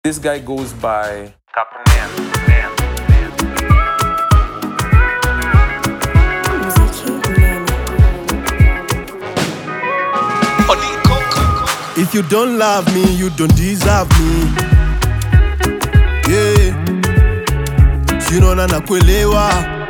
This guy goes by Muziki Unene. If you don't love me, you don't deserve me. Yeah. Sinaona nakuelewa.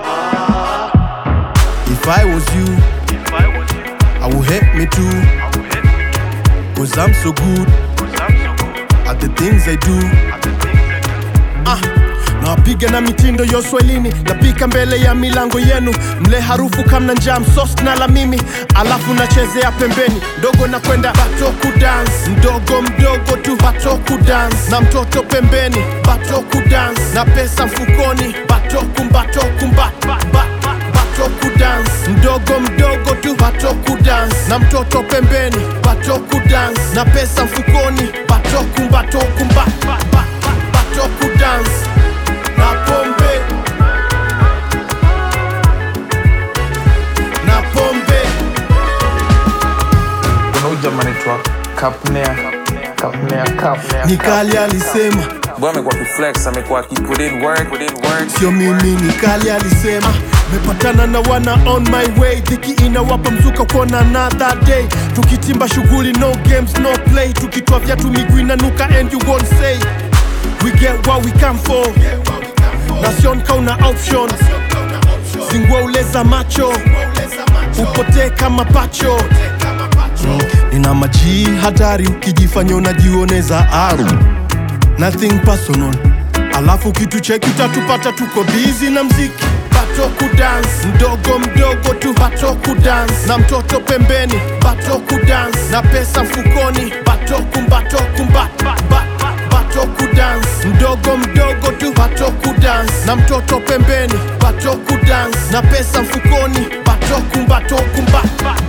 If I was you, I would hate me too. Cause I'm so good at the things I do. Ah, nawapiga na mitindo ya uswahilini napika mbele ya milango yenu mle harufu kamna njaa msos na la mimi alafu nachezea pembeni ndogo na kwenda batoku dance mdogo mdogo tu batoku dance na mtoto pembeni batoku dance na pesa mfukoni batoku mbatoku mba, ba, ba, batoku dance mdogo mdogo tu batoku dance na mtoto pembeni batoku dance na pesa mfukoni batoku mbatoku mba, ba, ba, batoku dance na pombe na pombe kuna huyu jamaa anaitwa Kapnea Kapnea Kapnea nikali alisema Bwana amekuwa akiflex amekuwa akiput in work put in work sio mimi nikali alisema mepatana na wana on my way dhiki inawapa mzuka kuona another day tukitimba shughuli no games no play tukitoa vyatu miguu inanuka and you won't say we get what we come for nasion kauna option zingua uleza macho upotee kama pacho Mm, nina majii hatari ukijifanya unajioneza aru nothing personal alafu kitu cheki utatupata tuko bizi na mziki batoku dance mdogo mdogo tu batoku dance na mtoto pembeni batoku dance na pesa mfukoni batoku mbatoku mba, ba, ba, batoku dance mdogo mdogo tu batoku dance na mtoto pembeni batoku dance na pesa mfukoni batoku mbatoku mba, ba,